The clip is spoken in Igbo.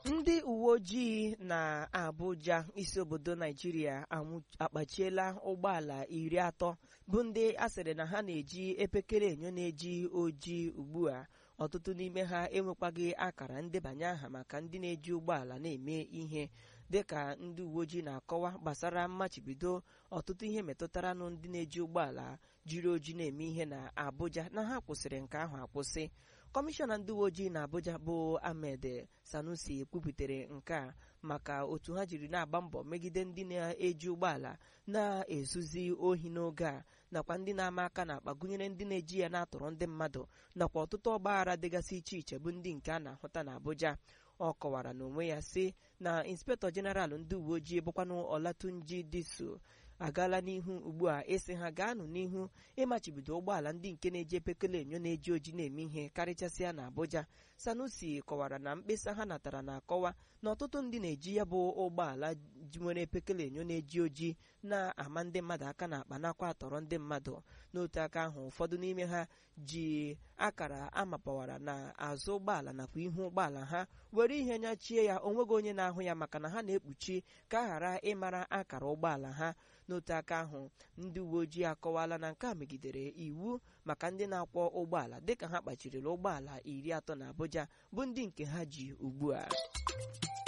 ndị uwe ojii na Abuja isi obodo Naijiria akpachiela ụgbọala iri atọ bụ ndị asịrị na ha na-eji epekere enyo na-eji ojii ugbu a ọtụtụ n'ime ha enwekwaghị akara ndebanye aha maka ndị na-eji ụgbọala na-eme ihe dịka ndị uwe ojii na-akọwa gbasara mmachibido ọtụtụ ihe metụtara nụ ndị na-eji ụgbọala jiri oji na-eme ihe na Abuja na ha kwụsịrị nke ahụ akwụsị kọmishọna ndị uwe ojii na Abuja bụ Ahmed Sanusi kwuputere nke a maka otu ha jiri na-agba mbọ megide ndị na-eji ụgbọala na-ezuzi ohi n'oge a nakwa ndị na-ama aka na akpa gụnyere ndị na-eji ya na-atụrụ ndị mmadụ nakwa ọtụtụ ọgbaghara dịgasị iche iche bụ ndị nke a na-ahụta na Abuja ọ kọwara n'onwe ya sị na inspektọ jeneralụ ndị uwe ojii bụkwanụ Olatunji Diso agaala n'ihu ugbu a ịsị ha gaanụ n'ihu ịmachibido ụgbọala ndị nke na-eji epekele enyo na-eji oji na-eme ihe karịchasịa na Abuja Sanusi kọwara na mkpesa ha natara na-akọwa na ọtụtụ ndị na-eji ya bụ ụgbọala nwere epekele enyo na-eji oji na-ama ndị mmadụ aka na akpa nakwa atọrọ ndị mmadụ n'otu aka ahụ ụfọdụ n'ime ha ji akara amapawara na azụ ụgbọala nakwa ihu ụgbọala ha were ihe nyachie ya onweghị onye na-ahụ ya maka na ha na-ekpuchi ka a ghara ịmara akara ụgbọala ha n'otu aka ahụ ndị uwe ojii akọwala na nke a megidere iwu maka ndị na-akwọ ụgbọala dịka ha kpachirila ụgbọala iri atọ na Abuja bụ ndị nke ha ji ugbu a